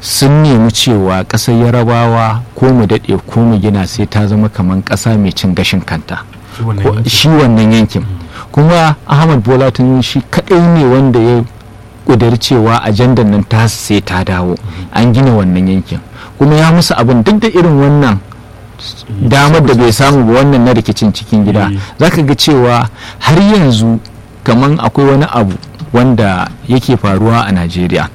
sun nemi cewa ƙasar yarabawa ko mu daɗe ko mu gina sai ta zama kamar ƙasa mai cin gashin kanta shi wannan yankin kuma ahmad bola tinubu shi kaɗai ne wanda ya ƙudiri cewa ajandar nan ta sai ta dawo an gina wannan yankin kuma ya musu abin duk da irin wannan damar da bai samu ba wannan na rikicin cikin gida za ka ga cewa har yanzu kamar akwai wani abu wanda yake faruwa a najeriya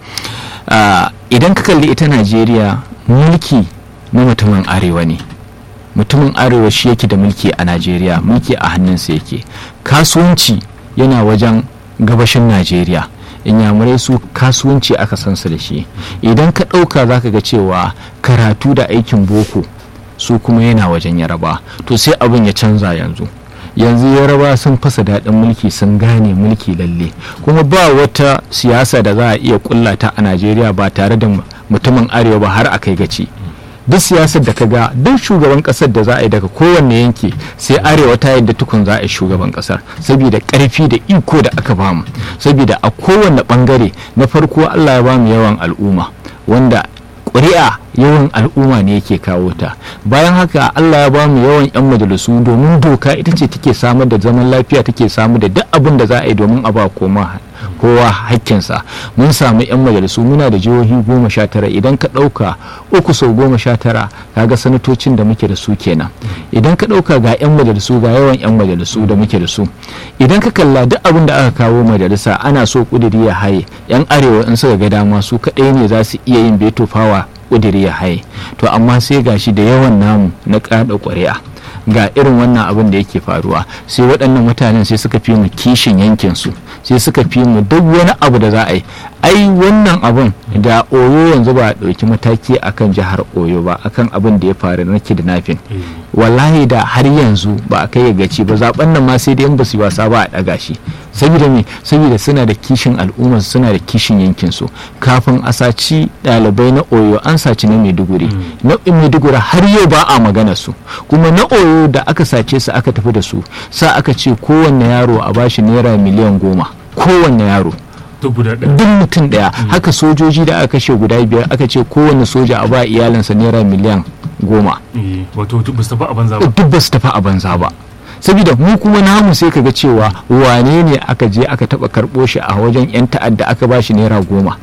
idan ka kalli ita najeriya mulki na mutumin arewa ne mutumin arewa shi yake da mulki a najeriya mulki a hannunsa yake kasuwanci yana wajen gabashin najeriya inyamurai su kasuwanci aka san su da shi idan ka ɗauka za ka ga cewa karatu da aikin boko su kuma yana wajen yaraba to sai abin ya canza yanzu yanzu yaraba sun fasa daɗin mulki sun gane mulki lalle kuma ba wata siyasa da za a iya kullata a najeriya ba tare da mutumin arewa ba har a kai gaci duk siyasar da ka ga duk shugaban kasar da za a yi daga kowanne yanki sai arewa ta yadda tukun za a yi shugaban kasar saboda karfi da iko da aka bamu saboda a kowanne bangare na farko allah ya bamu yawan al'umma wanda ƙuri'a yawan al'umma ne yake kawo ta bayan haka allah ya bamu yawan 'yan majalisu domin doka ita ce take samar da zaman lafiya take samar da duk abin da za a yi domin a ba koma kowa hakkinsa mun samu 'yan majalisu muna da jihohi goma sha tara idan ka ɗauka uku sau goma sha tara kaga sanatocin da muke da su kenan idan ka ɗauka ga 'yan majalisu ga yawan 'yan majalisu da muke da su idan ka kalla duk abin da aka kawo majalisa ana so kudiri ya haye 'yan arewa in suka ga dama su kaɗai ne za su iya yin beto fawa kudiri ya haye to amma sai gashi da yawan namu na kada ƙuri'a ga irin wannan abin da yake faruwa sai waɗannan mutanen sai suka fi mu kishin yankin su sai suka fi mu duk wani abu da za a yi ai wannan abin da oyo yanzu ba a ɗauki mataki akan jihar oyo ba akan abin da ya faru na kidnapping wallahi da har yanzu ba a kai ya gaci ba zaben nan ma sai dai in ba su yi wasa ba a ɗaga shi saboda me saboda suna da kishin al'ummar suna da kishin yankin su kafin a saci ɗalibai na oyo an saci na maiduguri na maiduguri har yau ba a magana su kuma na oyo da aka sace su aka tafi da su sa aka ce kowanne yaro a bashi naira miliyan goma kowanne yaro duk mutum daya haka sojoji da aka kashe guda biyar aka ce kowanne soja a ba iyalinsa naira miliyan goma wato duk ba su tafi a banza ba duk ba su tafi a banza ba saboda mu kuma namu sai kaga cewa wane ne aka je aka taba karbo shi a wajen yan ta'adda aka ba shi naira goma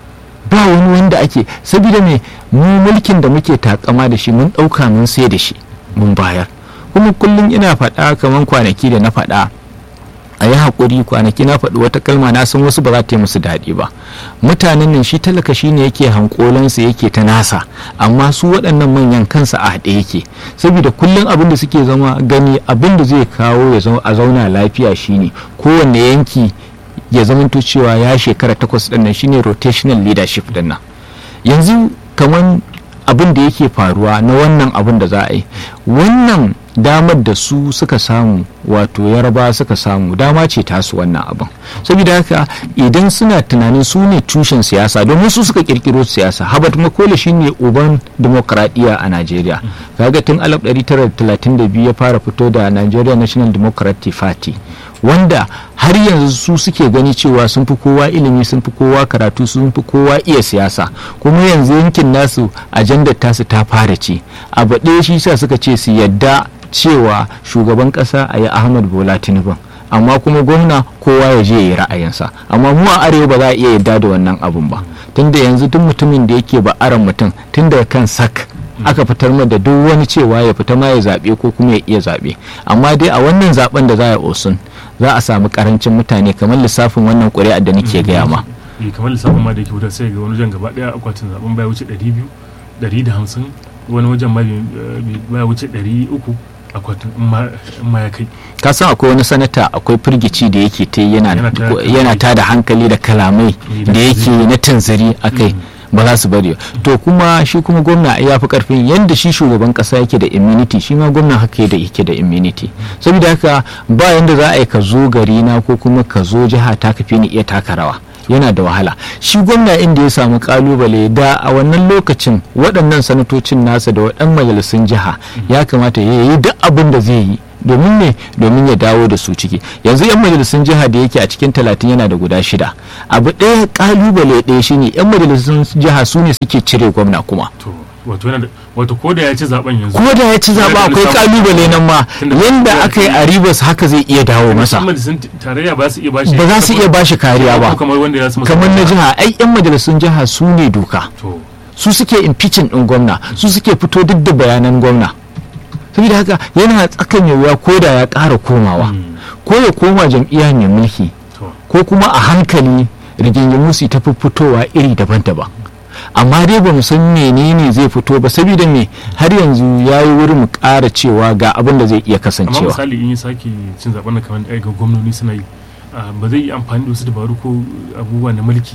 ba wani wanda ake saboda me mu mulkin da muke takama da shi mun dauka mun sai da shi mun bayar kuma kullum ina faɗa kamar kwanaki da na faɗa a yi haƙuri kwanaki na faɗi wata kalma na san wasu ba za ta yi musu daɗi ba mutanen nan shi talaka shi ne yake hankolansa yake ta nasa amma su waɗannan manyan kansa a haɗe yake saboda kullum abin da suke zama gani abin da zai kawo ya a zauna lafiya shine kowanne yanki ya zamanto cewa ya shekara takwas ɗin nan shine rotational leadership ɗin nan yanzu kamar abin da yake faruwa na wannan abin da za a yi wannan damar da su suka samu wato yarba suka samu dama ce tasu wannan abin saboda haka idan suna tunanin su ne tushen siyasa domin su suka kirkiro siyasa habat makola shine uban demokradiyya a najeriya kaga tun 1932 ya fara fito da nigeria national democratic party wanda har yanzu su suke gani cewa sun fi kowa ilimi sun fi kowa karatu sun fi kowa iya siyasa kuma yanzu yankin nasu ajandar tasu ta fara ce abu ɗaya shi sa suka ce su yadda cewa shugaban ƙasa a yi ahmad bola tinubu amma kuma gwamna kowa ya je ya yi ra'ayinsa amma mu a arewa ba za a iya yadda da wannan abun ba tunda yanzu duk mutumin da yake ba aran mutum tun daga kan sak aka fitar da duk wani cewa ya fita ma ya zaɓe ko kuma ya iya zaɓe amma dai a wannan zaben da za a osun za a samu karancin mutane kamar lissafin wannan ƙuri'ar da nake gaya ma kamar lissafin ma da ke wutar sai ga wani wajen gaba ɗaya akwatin zaben baya wuce 200 150 wani wajen ma baya wuce 300 akwatin in ma ya kai ka san akwai wani sanata akwai firgici da yake ta yana ta da hankali da kalamai da yake na tanzari a kai ba za su bari to kuma shi kuma gwamna ya fi karfin yadda shi shugaban kasa yake da immunity shi ma gwamna haka da yake da immunity saboda haka ba yanda za a yi ka zo gari na ko kuma ka zo jiha ta kafi ni iya taka rawa yana da wahala shi gwamna inda ya samu kalubale da a wannan lokacin waɗannan sanatocin nasa da waɗannan majalisun jiha ya kamata ya yi duk abin da zai yi domin ne domin ya dawo da su ciki yanzu yan majalisun jiha da yake a cikin talatin yana da guda shida abu ɗaya kalubale ɗaya shine yan majalisun jiha su ne suke cire gwamna kuma to wato yana da wato ko da ya ci zaben yanzu ko da ya ci zaɓa akwai kalubale nan ma yanda aka yi a ribas haka zai iya dawo masa majalisun tarayya ba su iya bashi ba za su iya bashi kariya ba kamar wanda ya su kamar na jiha ai yan majalisun jiha su ne doka to su suke impeaching din gwamna su suke fito duk da bayanan gwamna saboda haka yana tsakan ya wuya ko da ya ƙara komawa ko ya koma jam'iyya mai mulki to ko kuma a hankali rigingimu su ta fitowa iri daban-daban amma dai ba mu san menene zai fito ba saboda me har yanzu ya yi wurin mu ƙara cewa ga abin da zai iya amma kasancewa misali in ya sake cin zaben na kamar da ga gwamnoni suna yi ah, ba zai yi amfani da wasu dabaru ko abubuwa na mulki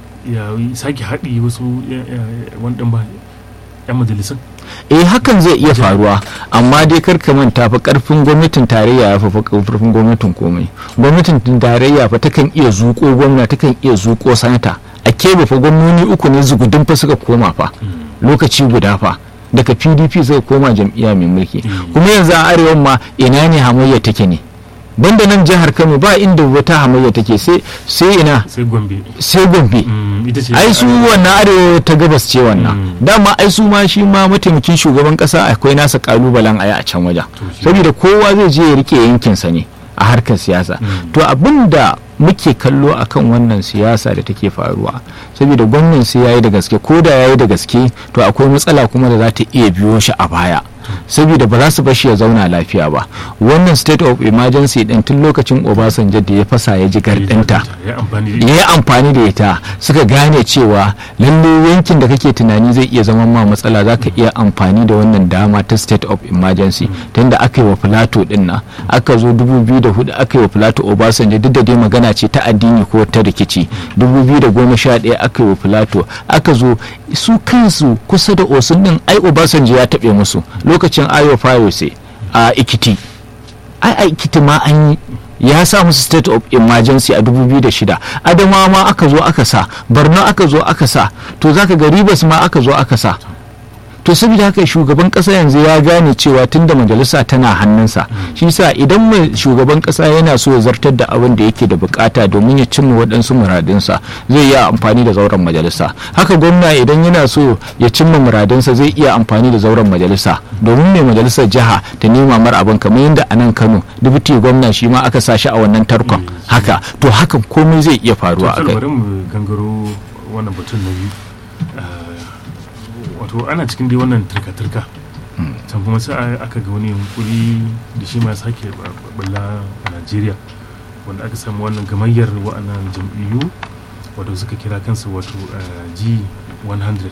ya yi sake haɗi wasu ya- ya- wani ɗan ba yan majalisun eh hakan zai iya faruwa amma dai kar ka manta fa karfin gwamnatin tarayya ya fi karfin gwamnatin komai gwamnatin tarayya fa takan iya zuko gwamna takan iya zuko sanata a kebe fa gwamnoni uku ne zugudun fa suka koma fa lokaci guda fa daga pdp suka koma jam'iyya mai mulki Mm. kuma yanzu a arewan ma ina ne hamayya take ne banda nan jihar kano ba inda wata hamayya take sai sai ina sai gombe sai gombe Mm, ita ce ai su wannan arewa ta gabas ce wannan Mm. dama ai su ma shi ma mataimakin shugaban kasa akwai nasa kalubalen aya a can wajen To shi- saboda kowa zai je ya rike yankinsa ne a harkar siyasa Mm. to abin da muke kallo akan wannan siyasa da take faruwa saboda gwamnan sai yayi da gaske ko da yayi da gaske to akwai matsala kuma da za ta iya biyo shi a baya saboda ba za su bashi ya zauna lafiya ba wannan state of emergency din tun lokacin obasanjo da ya fasa ya ji gardinta ya amfani da ya yi amfani da ita suka gane cewa lalle yankin da kake tunani zai iya zama ma matsala za ka iya amfani da wannan dama ta state of emergency tunda aka yi wa filato din nan aka zo 2004 aka yi wa filato obasanjo duk da dai magana ce ta addini ko ta rikici 2011 aka yi wa filato aka zo su kansu kusa da osun din ai obasanjo ya taɓe musu lokacin ayo fayose a ikiti ai a ikiti ma an yi ya sa musu state of emergency a 2006 adamawa ma aka zo aka sa borno aka zo aka sa to zaka ga ribas ma aka zo aka sa to saboda haka shugaban kasa yanzu ya gane cewa tunda majalisa tana hannunsa shi sa idan mai shugaban kasa yana so ya zartar da abin da yake da bukata domin ya cimma waɗansu muradinsa zai iya amfani da zauren majalisa haka gwamna idan yana so ya cimma muradinsa zai iya amfani da zauren majalisa domin mai majalisar jiha ta nema mar abin kamar yadda a nan kano dubuti gwamna shi ma aka sa shi a wannan tarkon haka to hakan komai zai iya faruwa a to kai bari mu gangaro wannan batun na biyu Ah, wato ana cikin dai wannan turka-turka can kuma sai aka ga wani yunkuri da shi ma ya sake balla a najeriya wanda aka samu wannan gamayyar wa'annan jam'iyyu wato suka kira kansu wato ah, g100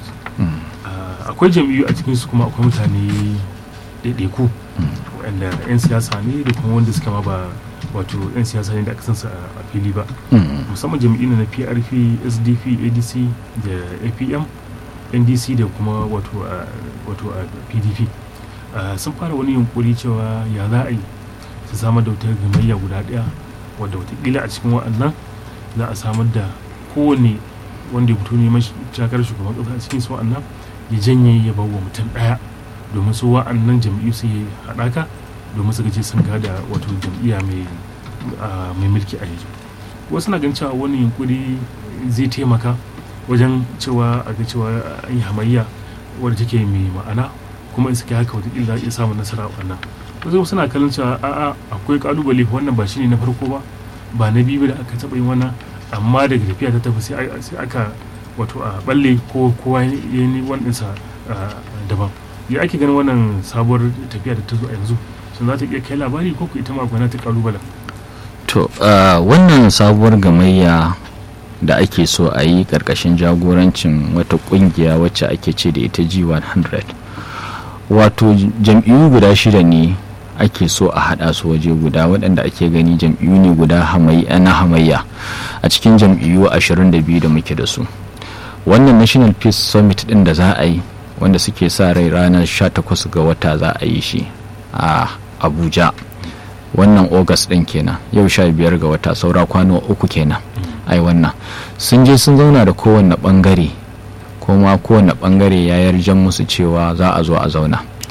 Ah, akwai jam'iyyu a cikinsu kuma akwai mutane ɗaiɗaiku wanda 'yan siyasa ne da kuma wanda suka ma ba wato 'yan siyasa ne da aka san su a a fili ba Mm. musamman jam'iyyun na prp sdp adc da apm ndc da kuma wato a wato a pdp Ah, sun fara wani yunkuri cewa ya za a yi su samar da wata gamayya guda daya wadda watakila a cikin wa'annan za a samar da kowane wanda ya fito neman shakar shugaban kasa a cikin su wa'annan ya janye ya bawa mutum daya domin su wa'annan jam'iyyu su yi haɗaka domin su gaje sun gada wato jam'iyya mai ah, mai mulki a yanzu wasu na ganin cewa wani yunkuri zai taimaka wajen cewa a ga cewa an yi hamayya wadda take mai ma'ana kuma in suka yi haka wataƙila za a iya samun nasara a wannan wasu suna kallon cewa a'a akwai kalubale wannan ba shi ne na farko ba ba na biyu ba da aka taɓa yin wannan amma daga tafiya ta tafi sai a- sai aka wato a balle ko kowa ya yi waninsa daban ya ake ganin wannan sabuwar tafiya da ta zo a yanzu sun za ta iya kai labari ko ku ita ma gwana ta kalubalen to ah, wannan sabuwar gamayya da ake so a yi karkashin jagorancin wata kungiya wacce ake ce da ita g100 wato jam'iyyu guda shida ne ake so a hada su waje guda waɗanda ake gani jam'iyyu ne guda hamayya na hamayya a cikin jam'iyyu 22 da muke da su wannan national peace summit din da za a yi wanda suke sa rai ranar 18 ga wata za a yi shi a abuja wannan august din kenan yau sha biyar ga wata saura kwano uku kenan ai wannan sun je sun zauna da kowanne bangare kuma kowanne bangare ya yarjan musu cewa za a zo a zauna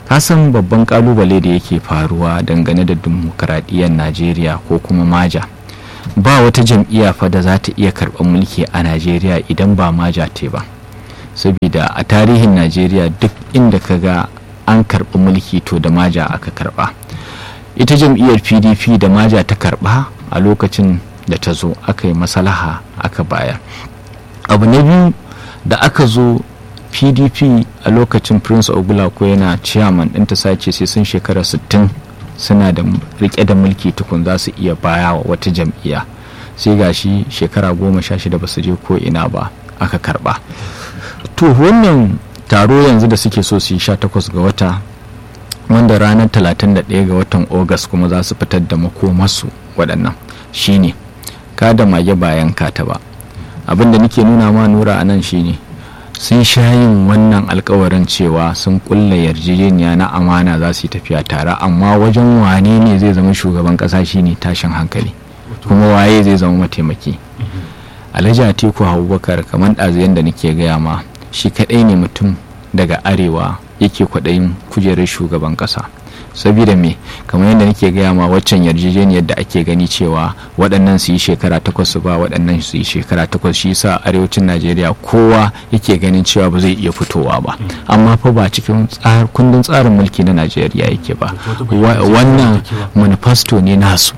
kasan babban kalubale da yake faruwa dangane da dimokuraɗiyyar najeriya ko kuma maja ba wata jam'iyya fa da za ta iya karɓar mulki a najeriya idan ba maja te ba saboda a tarihin najeriya duk inda ka ga an karɓi mulki to da maja aka karɓa ita jam'iyyar pdp da maja ta karɓa a lokacin da ta zo aka yi masalaha aka bayar abu na biyu da aka zo pdp a lokacin prince ogulako yana chairman ɗinta sace sai sun shekara 60 suna da rike da mulki tukun za su iya baya wa wata jam'iyya sai gashi shekara goma sha shida ba su je ko ina ba aka karba to wannan taro yanzu da suke so su yi sha takwas ga wata wanda ranar 31 ga watan ogas kuma za su fitar da makomarsu waɗannan shine ka da mage bayan kata ba abin da nake nuna ma nura a nan shine sun sha yin wannan alkawarin cewa sun kulla yarjejeniya na amana za su yi tafiya tare amma wajen wane ne zai zama shugaban kasa shine tashin hankali kuma waye zai zama mataimaki alhaji atiku abubakar kamar ɗazu da nake gaya ma shi kaɗai ne mutum daga arewa yake kwaɗayin kujerar shugaban ƙasa saboda me kamar yadda nake gaya ma waccan yarjejeniyar da ake gani cewa waɗannan su yi shekara takwas su ba waɗannan su yi shekara takwas shi sa arewacin najeriya kowa yake ganin cewa ba zai iya fitowa ba amma fa ba cikin kundin tsarin mulki na najeriya yake ba wannan manifesto ne nasu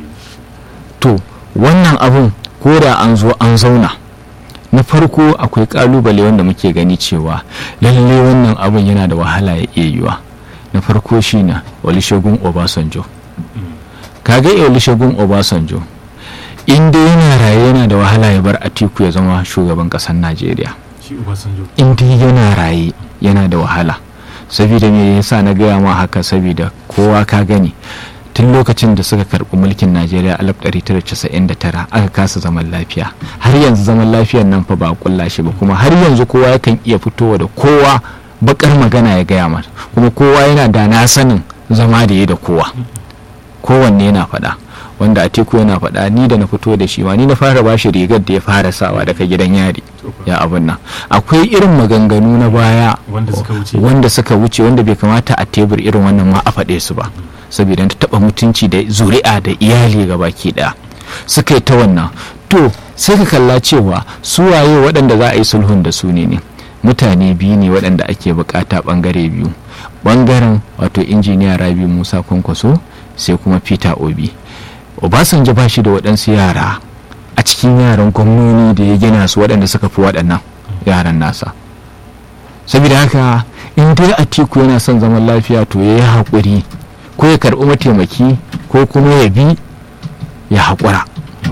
to wannan abun ko da an zo an zauna na farko akwai kalubale wanda muke gani cewa lalle wannan abun yana da wahala ya iya yiwa na farko shi na olusegun obasanjo kaga olusegun obasanjo inda yana raye yana da wahala ya bar atiku ya zama shugaban kasar najeriya inda yana raye yana da wahala saboda me yasa na gaya ma haka saboda kowa ka gani tun lokacin da suka karɓi mulkin najeriya 1999 aka kasa zaman lafiya har yanzu zaman lafiyan nan fa ba kulla shi ba kuma har yanzu kowa yakan iya fitowa da kowa bakar magana ya gaya mata kuma kowa yana da na sanin zama da ya da kowa kowanne yana faɗa wanda a teku yana faɗa ni da na fito da shi ma ni na fara bashi rigar da ya fara sawa daga gidan yari ya abin nan akwai irin maganganu na baya wanda suka wuce wanda bai kamata a tebur irin wannan ma a faɗe su ba saboda ta taɓa mutunci da zuri'a da iyali ga baki ɗaya suka yi ta wannan to sai ka kalla cewa su waye waɗanda za a yi sulhun da su ne ne mutane biyu ne waɗanda ake bukata ɓangare biyu ɓangaren wato injiniya rabi musa kwankwaso sai kuma peter obi obasanjo ba shi da waɗansu yara a cikin yaran gwamnoni da ya gina su waɗanda suka fi waɗannan yaran nasa saboda haka in dai atiku yana son zaman lafiya to ya yi haƙuri ko ya karɓi mataimaki ko kuma ya bi ya haƙura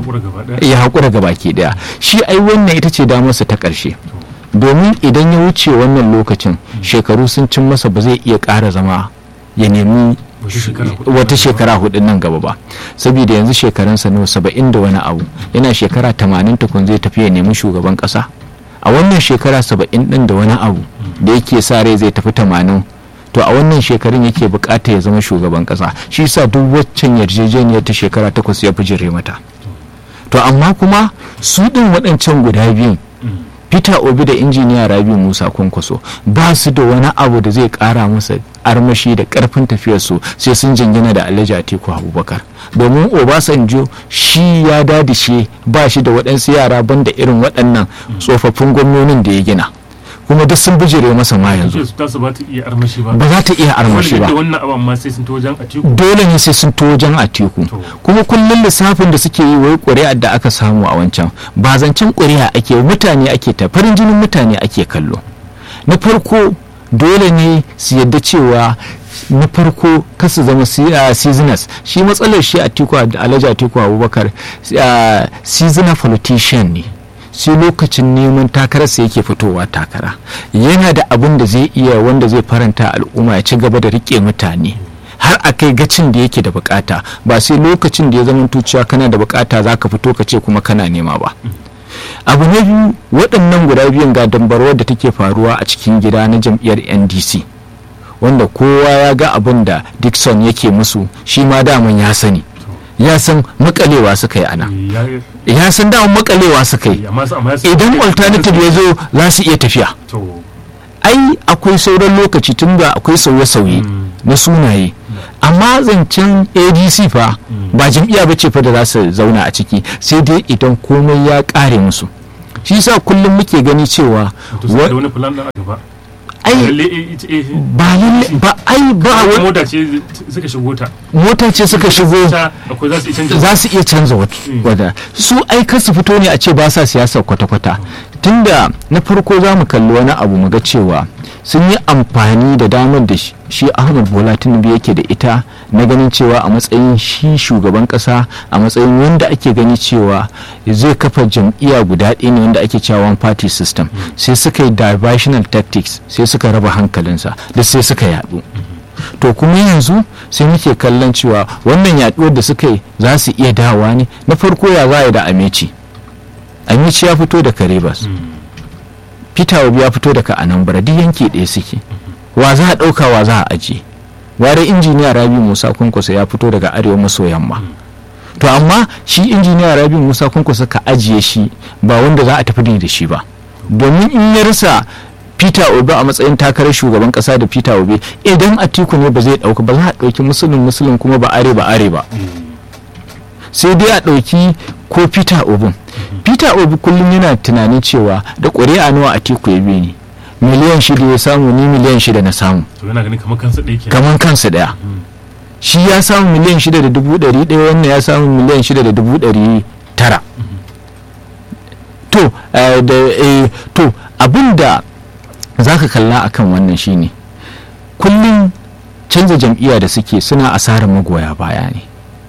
ya haƙura gaba ke ɗaya shi ai wannan ita ce damarsa ta ƙarshe domin idan ya wuce wannan lokacin shekaru sun cin masa ba zai iya ƙara zama ya nemi wata shekara hudu nan gaba ba saboda yanzu shekarunsa nawa saba'in da wani abu yana shekara tamanin tukun zai tafi ya nemi shugaban ƙasa a wannan shekara saba'in ɗin da wani abu da yake sa rai zai tafi tamanin to a wannan shekarun yake bukata ya zama shugaban ƙasa shi sa duk waccan yarjejeniyar ta shekara takwas ya fi jire mata to amma kuma su ɗin waɗancan guda biyun peter obi da injiniya rabi musa kwankwaso ba su da wani abu da zai kara masa armashi da karfin tafiyarsu sai sun jingina da alhaji atiku abubakar domin obasanjo shi ya dadishe ba shi da waɗansu yara banda irin waɗannan tsofaffin gwamnonin da ya gina kuma duk sun bijire masa ma yanzu ba ta iya armashi ba ba za ta iya armashi ba wannan abin ma sai sun to wajen atiku dole ne sai sun to wajen atiku kuma kullum lissafin da suke yi wai ƙuri'ar da aka samu a wancan ba zancen ƙuri'a ake mutane ake ta farin jinin mutane ake kallo na farko dole ne su yadda cewa na farko kasu zama seasoners shi matsalar shi atiku alhaji atiku abubakar seasonal politician ne sai lokacin neman takararsa yake fitowa takara yana da abin da zai iya wanda zai faranta al'umma ya ci gaba da rike mutane har a kai gacin da yake da bukata ba sai lokacin da ya zama cewa kana da bukata za ka fito ka ce kuma kana nema ba abu na biyu waɗannan guda biyun ga dambarwar da take faruwa a cikin gida na jam'iyyar ndc wanda kowa ya ga abin da dixon yake musu shi ma daman ya sani ya san makalewa suka yi ana ya san daman makalewa suka yi idan alternative ya zo za su iya tafiya ai akwai sauran lokaci tun da akwai sauye-sauye na sunaye amma zancen adc fa ba jam'iyya ba ce fa da za su zauna a ciki sai dai idan komai ya kare musu shi sa kullum muke gani cewa wani plan da aka ba ai ba lalle ba ai ba wani mota ce suka shigo ta mota ce suka shigo akwai za su iya canza za su iya canza wata su ai kar su fito ne a ce ba sa siyasa kwata-kwata tunda na farko za mu kalli wani abu mu ga cewa sun yi amfani da damar da shi ahmad bola tinubu yake da ita na ganin cewa a matsayin shi shugaban kasa a matsayin wanda ake gani cewa zai kafa jam'iyya guda ɗaya ne wanda ake cewa one party system sai suka yi diversional tactics sai suka raba hankalinsa da sai suka yaɗu to kuma yanzu sai muke kallon cewa wannan yaɗuwar da suka yi za su iya dawa ne na farko ya za a yi da ameci ameci ya fito daga rivers peter obi ya fito daga anambra duk yanki ɗaya suke wa za a ɗauka wa za a ajiye ware injiniya rabi musa kunkusa ya fito daga arewa maso yamma to amma shi injiniya rabi musa kunkusa ka ajiye shi ba wanda za a tafi da shi ba domin in ya rasa peter obi a matsayin takarar shugaban kasa da peter obi idan atiku ne ba zai ɗauka ba za a ɗauki musulun musulun kuma ba are ba are ba sai dai a ɗauki ko peter obin peter obi kullum yana tunanin cewa da ƙuri'a nawa a teku ya bi ni miliyan shida ya samu ni miliyan shida na samu to yana ganin kamar kansa ɗaya kamar kansa ɗaya shi ya samu miliyan shida da dubu ɗari ɗaya wannan ya samu miliyan shida da dubu ɗari tara to da to abin da za ka kalla akan wannan shine kullum canza jam'iyya da suke suna asarar magoya baya ne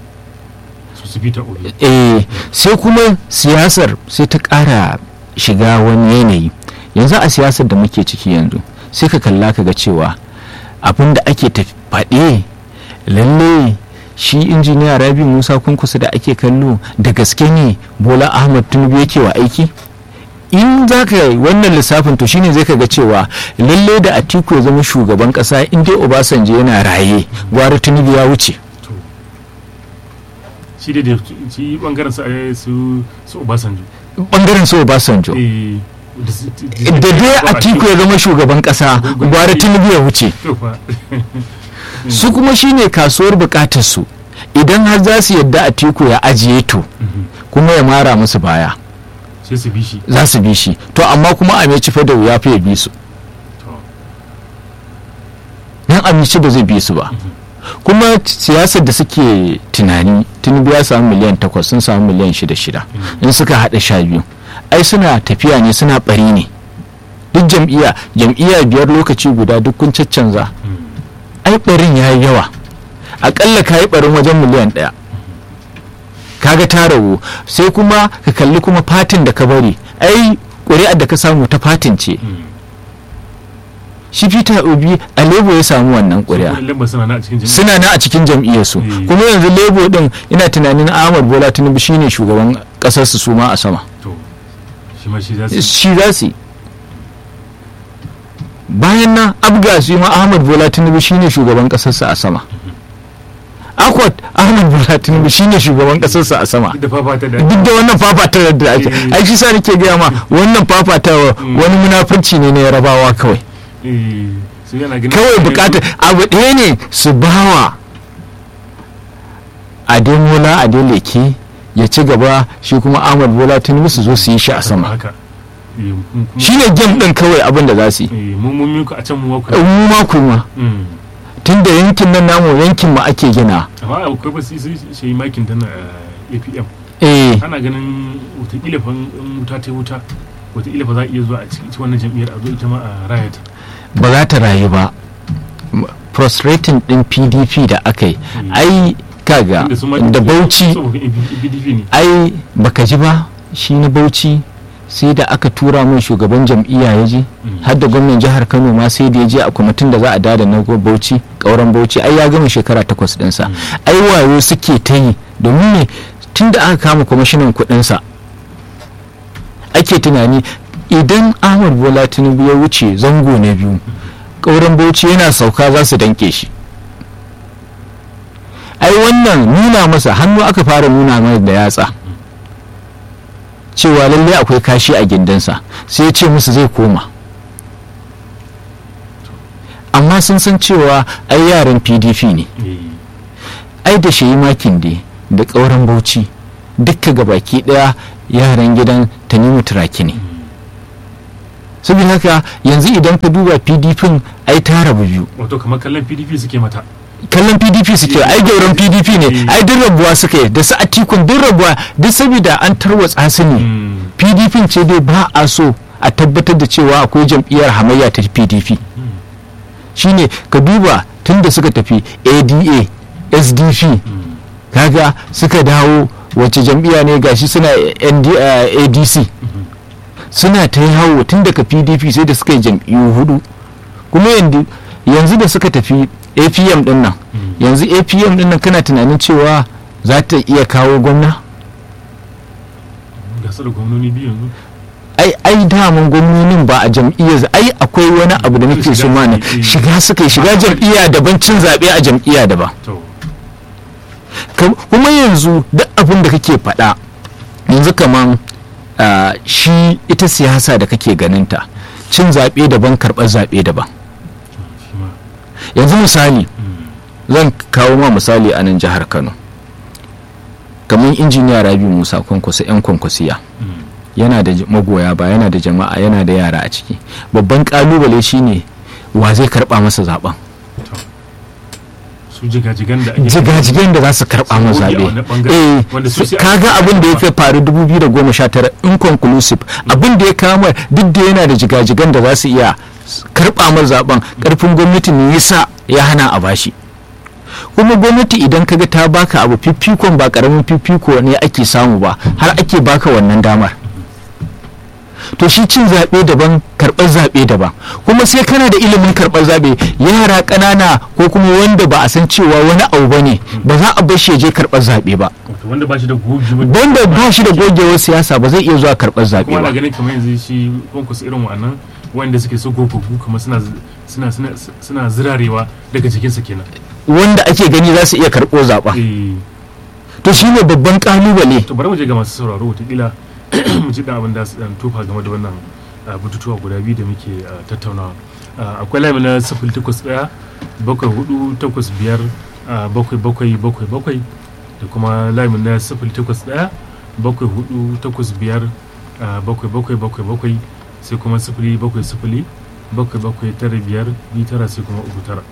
eh sai kuma siyasar sai ta ƙara shiga wani yanayi yanzu a siyasar da muke ciki yanzu sai ka kalla ka ga cewa abin da ake faɗe lalle shi injiniya rabi musa kunkusa da ake kallo da gaske ne bola ahmad tinubu yake wa aiki in za ka yi wannan lissafin to shine zai ka ga cewa lalle da atiku ya zama shugaban kasa in dai obasanjo yana raye gwara tinubu ya wuce shi da shi bangaren su su obasanjo bangaren su obasanjo da dai atiku ya zama shugaban kasa gwara tinubu ya wuce su kuma shine kasuwar bukatar su idan har za su yadda atiku ya ajiye to kuma ya mara musu baya za su bi shi to amma kuma a meci da ya fi ya bi su yan amici ba zai bi su ba kuma siyasar da suke tunani tinubu ya samu miliyan takwas sun samu miliyan shida shida in suka haɗa sha biyu ai suna tafiya ne suna ɓari ne duk jam'iyya jam'iyya biyar lokaci guda duk kun caccanza ai ɓarin ya yi yawa aƙalla ka yi ɓarin wajen miliyan ɗaya kaga ta ragu sai kuma ka kalli kuma fatin da ka bari ai ƙuri'ar da ka samu ta fatin ce shi peter obi a lebo ya samu wannan ƙuri'a suna na a cikin jam'iyyarsu kuma yanzu lebo din ina tunanin ahmad bola tinubu shine shugaban ƙasarsu su ma a sama shi za su bayan nan abga su ma ahmad bola tinubu shine shugaban ƙasarsu a sama akwat ahmad bola tinubu shine shugaban kasarsa a sama duk da wannan fafata da ake ai shi sa nake gaya ma wannan fafata wani munafurci ne na yarabawa kawai kawai bukata abu ɗaya ne su bawa ademola adeleke ya ci gaba shi kuma ahmad bola tinubu su zo su yi shi a sama shi ne gem ɗin kawai abin da za su yi mu ma kuma tun da yankin nan namu yankin ma ake gina amma akwai ba su yi makin tana apm eh ana ganin watakila fa wuta ta wuta watakila fa za a iya zuwa a cikin wannan jam'iyyar a zo ita ma a rayata ba za ta rayu ba frustrating din pdp da aka yi ai kaga da bauchi ai baka ji ba shi na bauchi sai da aka tura min shugaban jam'iyya ya je har da gwamnan jihar kano ma sai da ya je a kwamitin da za a dada na bauchi kauran bauchi ai ya gama shekara takwas dinsa ai wayo suke ta yi domin ne tun da aka kama kwamishinan kudinsa ake tunani idan ahmad bola tinubu ya wuce zango na biyu kauran bauchi yana sauka za su danke shi ai wannan nuna masa hannu aka fara nuna masa da yatsa cewa lallai akwai kashi a gindinsa sai ya ce musu zai koma amma sun san cewa ai yaran pdp ne ai da shayi makin dai da ƙauren bauchi dukka gabaki ɗaya yaran gidan tanimu turaki ne saboda haka yanzu idan ka duba pdp ai ta rabu biyu wato kamar kallon pdp suke mata kallon pdp suke ai gauran pdp ne ai duk rabuwa suka yi da su atikun duk rabuwa duk saboda an tarwatsa su ne pdp ce dai ba a so a tabbatar da cewa akwai jam'iyyar hamayya ta pdp shine ka duba tun da suka tafi ada sdp kaga suka dawo wacce jam'iyya ne gashi suna adc suna ta yawo tun daga pdp sai da suka yi jam'iyyu hudu kuma yanzu da suka tafi apm din nan yanzu apm din nan kana tunanin cewa za ta iya kawo gwamna gasar gwamnoni biyu yanzu ai ai daman gwamnonin ba a jam'iyyar ai akwai wani abu da nake so mana shiga suka shiga jam'iyya daban cin zaɓe a jam'iyya daban kuma yanzu duk abin da kake faɗa yanzu kaman shi ita siyasa da kake ganinta cin zaɓe daban karɓar zaɓe daban yanzu misali zan kawo ma misali a nan jihar kano kamar injiniya rabi musa kwankwasa 'yan kwankwasiya yana da magoya ba yana da jama'a yana da yara a ciki babban kalubale shine wa zai karba masa zaben jigajigan da za su karba masa zabe eh kaga abin da ya faru 2019 inconclusive abin da ya kama duk da yana da jigajigan da za su iya karba masa zaben karfin gwamnati ne yasa ya hana a bashi kuma gwamnati idan kaga ta baka abu fifikon ba karamin fifiko ne ake samu ba har ake baka wannan damar to shi cin zaɓe daban karɓar zaɓe daban kuma sai kana da ilimin karɓar zaɓe yara ƙanana ko kuma wanda ba a san cewa wani abu ba ne ba za a bar shi je karɓar zaɓe ba wanda ba shi da wanda ba shi da gogewar siyasa ba zai iya zuwa karɓar zaɓe ba kuma ganin kamar yanzu shi konkus irin wannan wanda suke so gogaggu kamar suna suna suna zirarewa daga jikinsa kenan wanda ake gani za su iya karɓo zaɓa to shi ne babban ƙalubale to bari mu je ga masu sauraro wataƙila mu ji da abin da su dan tofa game da wannan bututuwa guda biyu da muke tattaunawa akwai laimi na sifil takwas ɗaya bakwai hudu takwas biyar bakwai bakwai bakwai bakwai da kuma laimi na sifil takwas ɗaya bakwai hudu takwas biyar bakwai bakwai bakwai bakwai sai kuma sifili bakwai sifili bakwai bakwai tara biyar biyu tara sai kuma uku tara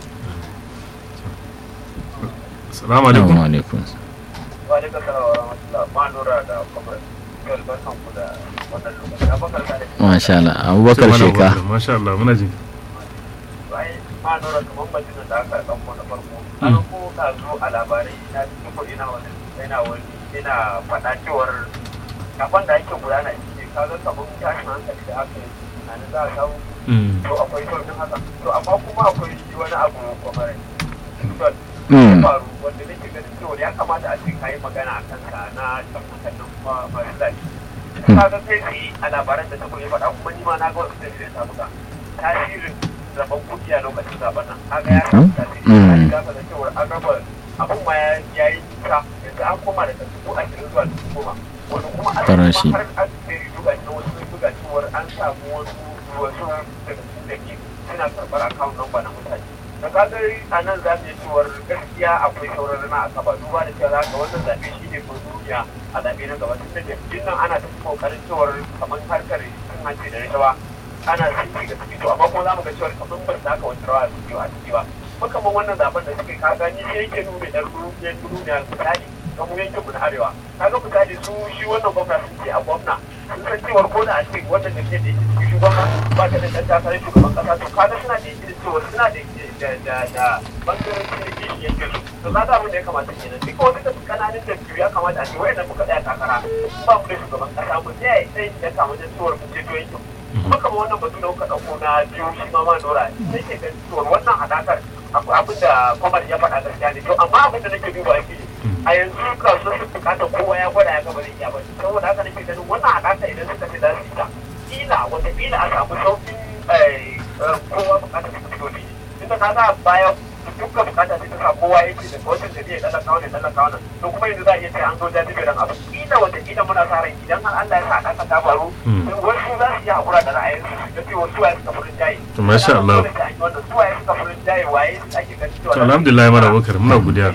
salamu alaikum wa alaikum wa alaikum salam wa rahmatullah ma nura da kwamar barkan ku da wannan lokaci abubakar ka da masha Allah abubakar sheka masha Allah muna jin bayan ma nura kamar majinin da aka ɗauko na farko an ko ka zo a labarai na cikin kuɗi na wani yana wani yana faɗa cewar kafin da ake gudana shi ka ga kamar tashin hankali da aka yi tunanin za a samu to akwai sauƙin haka to amma kuma akwai wani abu kwamar ya faru wanda nake ganin cewa ya kamata a cikin kayi magana a kansa na tabbatar da kuma masu zaɓe. Ka ga kai shi a labaran da ta kuma faɗa kuma ni ma na ga wasu sai ta buga tasirin zaben kuɗi a lokacin zaben nan. Ka ga ya samu tasiri. Ka ga da cewa an raba abun ma ya yi nisa yanzu an koma daga dubu ashirin zuwa dubu goma. Wani kuma an Farashi. har an sai dubu ashirin wasu sun buga cewar an samu wasu wasu daga cikin da ke suna karɓar akawun namba na mutane. da kagar a nan za mu yi cewar gaskiya akwai sauran rana a kaba duba da cewa ga wannan zaɓe shi ne ko duniya a zaɓe na gaba tunda jam'iyyun nan ana ta kokarin cewar kamar harkar cin hanci da rashawa ana sun ga ciki to amma kuma za mu ga cewar kamar ba su haka wata rawa a ciki a ciki ba kuma kamar wannan zaɓen da suka ka gani shi yake nuna ɗan ruwan duniya misali kamar yankin mu na arewa kaga misali su shi wannan gwamna sun ce a gwamna sun san cewar ko da a ce wannan jam'iyyar da yake cikin shugaban ba ta da ɗan takarar shugaban ƙasa to kaga suna da yake da cewar suna da da da da bangaren cikin yankin to za ta abin da ya kamata kenan duk wani da kananan da ya kamata a ce wayannan muka tsaya takara ba mu da shugaban kasa mu tsaya sai ya samu da cewar mu ceto yankin kuma kamar wannan batu da kuka ɗauko na jihohi ma ma dora sai ke ganin cewar wannan haɗakar akwai abin da kwamar ya faɗa gaskiya ne to amma abin da nake duba shi a yanzu kasuwar su bukatar kowa ya gwada ya gaba da iya ba saboda haka nake ganin wannan haɗaka idan suka ce za su yi ta kila wata kila a samu sauƙin kowa bukatar su fito ne tunda ka ga baya dukkan bukata sai ta sa kowa yake da wata da zai dala kawo ne dala kawo nan to kuma yanzu za a iya ce an zo jajibe dan abu kila wata kila muna sa ran idan har Allah ya sa aka ta faru wasu za su yi hakura da ra'ayin su da cewa su ya suka furin jayi masha Allah wannan su ya suka fi jaye waye ake ganin cewa to alhamdulillah mara bakar muna godiya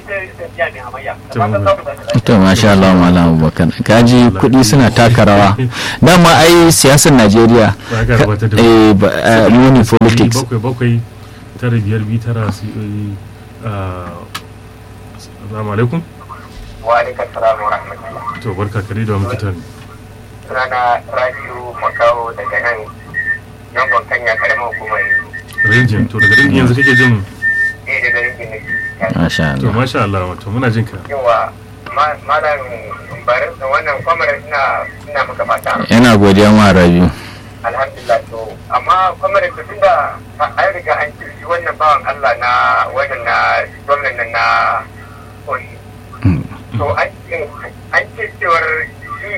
to masha Allah malam Abubakar kaji kuɗi suna taka rawa dama ai siyasar Najeriya Ba ka rabata da eh ba- eh, money politics bakwai bakwai tara biyar biyu tara su yi assalamu alaikum wa alaikum salam wa rahmatullah to barka kare da muke tare sunana rabiu makawo daga nan yangon kanya karamar hukumar rinjin to daga rinjin yanzu kake jin eh daga rikin nake masha to Allah masha Allah wato muna jin ka yawa ma- malam barin wannan kwamar ina ina maka fata yana godiya ma Rabiu alhamdulillah to amma kwamar da tun da an riga an ce shi wannan bawan Allah na wannan na gwamnan nan na Oyi to an ce an ce cewar shi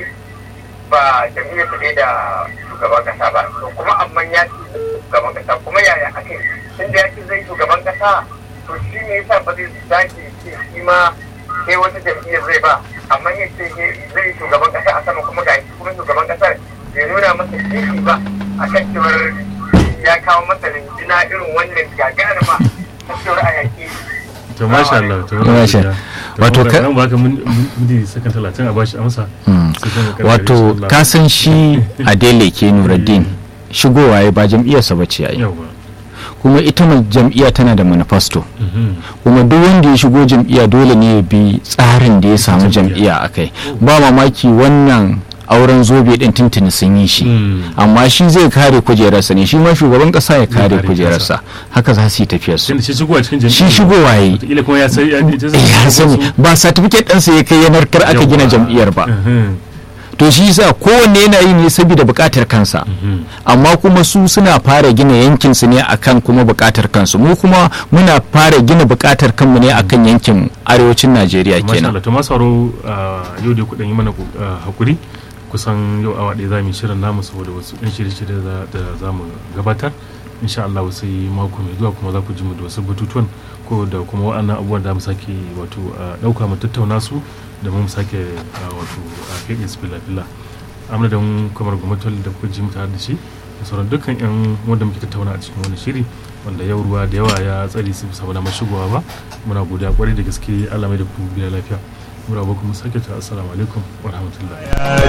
ba jami'ar su ne da shugaban kasa ba to kuma amma ya ce shugaban kasa kuma yaya ake tun da ya ce zai shugaban kasa to shi ne yasa ba zai zaki ce shi ma sai wata jam'iyyar zai ba amma ya ce zai yi shugaban kasa a sama kuma ga shi kuma shugaban kasar bai nuna masa kishi ba a kan cewar ya kawo masa rinjina irin wannan gagarima ta cewar a yaƙi to masha Allah to muna Masha. godiya To Wato muna- ka- zan baka min min sakan 30 a bashi amsa Mm. sai kuma ka wato insha Allah. ka san shi Adele ke Nuruddin shigowa ya ba jam'iyyarsa ba ce yayi yawa kuma ita ma jam'iyya tana da manifesto Mhm. kuma duk wanda ya shigo jam'iyya dole ne ya bi tsarin da ya samu jam'iyya. jam'iyya a kai ba mamaki wannan auren zobe din tuntuni sun yi shi Mm. amma shi zai kare kujerarsa ne shi ma shugaban kasa ya kare kare kujerarsa haka za su yi tafiyar su tunda shi shigo a cikin jami'a shi shigowa yi wataƙila kuma ya sai ya ya sani ba certificate ɗansa ya kai ya narkar aka gina jam'iyyar ba to shi yasa kowanne yana yi ne saboda buƙatar kansa amma kuma su suna fara gina yankin su ne akan kuma buƙatar kansu mu kuma muna fara gina buƙatar kanmu ne akan yankin arewacin Najeriya Masha kenan Allah to masu sauraro a yau dai kuɗin yi mana ah, hakuri kusan yau awa ɗaya za mu yi shirin namu saboda wasu ɗan shirye-shirye da- da za mu gabatar insha Allah sai mako mai zuwa kuma za ku ji mu da wasu batutuwan ko da kuma waɗannan abubuwan da mu sake wato ah, ɗauka mu tattauna su da mu sake ah, wato a fiye su fila-fila amma da kamar gwamnati da kuka ji mu tare da shi da sauran dukkan yan wanda muke tattauna a cikin wani shiri wanda yau ruwa da yawa ya tsare su saboda mashigowa ba muna godiya kwarai da gaske Allah mai da ku biya lafiya muna ba kuma sake ta assalamu alaikum wa rahmatullahi